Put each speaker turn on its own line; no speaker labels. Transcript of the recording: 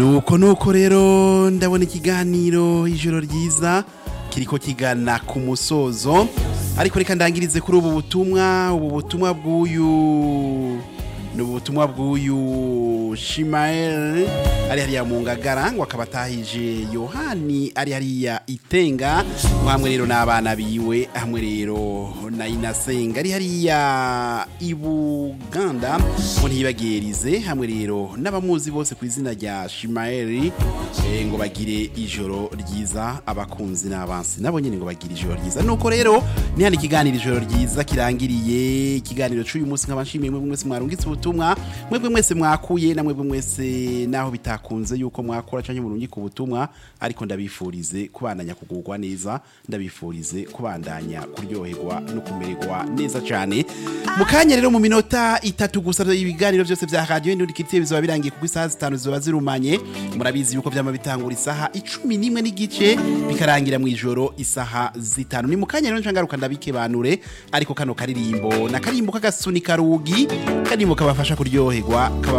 nuko nuko rero ndabona ikiganiro ijoro ryiza kiriko kigana ku musozo ariko reka ndangirize kuri ubu butumwa ubu butumwa bw'uyu ni ubutumwa bw'uyu shimael ari hariya mu ngagara ngo akaba atahije yohani ari hariya itenga hamwe rero n'abana biwe hamwe rero na inasenga ari hariya i buganda ngo ntibagerize hamwe rero n'abamuzi bose ku izina rya shimael eh, ngo bagire ijoro ryiza abakunzi n'abansi nabo nyine ngo bagire ijoro ryiza nuko rero ni hano ikiganiro ijoro ryiza kirangiriye ikiganiro cy'uyu munsi nkaba nshimiye mwebwe mwese mwarungitse ubutumwa mwebwe mwese mwakuye na mwebwe mwese naho bitakunze yuko mwakora cyangwa murungika ubutumwa ariko ndabifurize kubandanya kugurwa neza ndabifurize kubandanya kuryoherwa no kumererwa neza cyane mu kanya rero mu minota itatu gusa ibiganiro byose bya radiyo n'undi kitiye bizaba birangiye kuko isaha zitanu ziba zirumanye murabizi yuko byama bitangura isaha icumi n'imwe n'igice bikarangira mu ijoro isaha zitanu ni mu kanya rero nshangaruka ndabikebanure ariko kano karirimbo na karimbo k'agasunika rugi karimbo kabafasha kuryoherwa kaba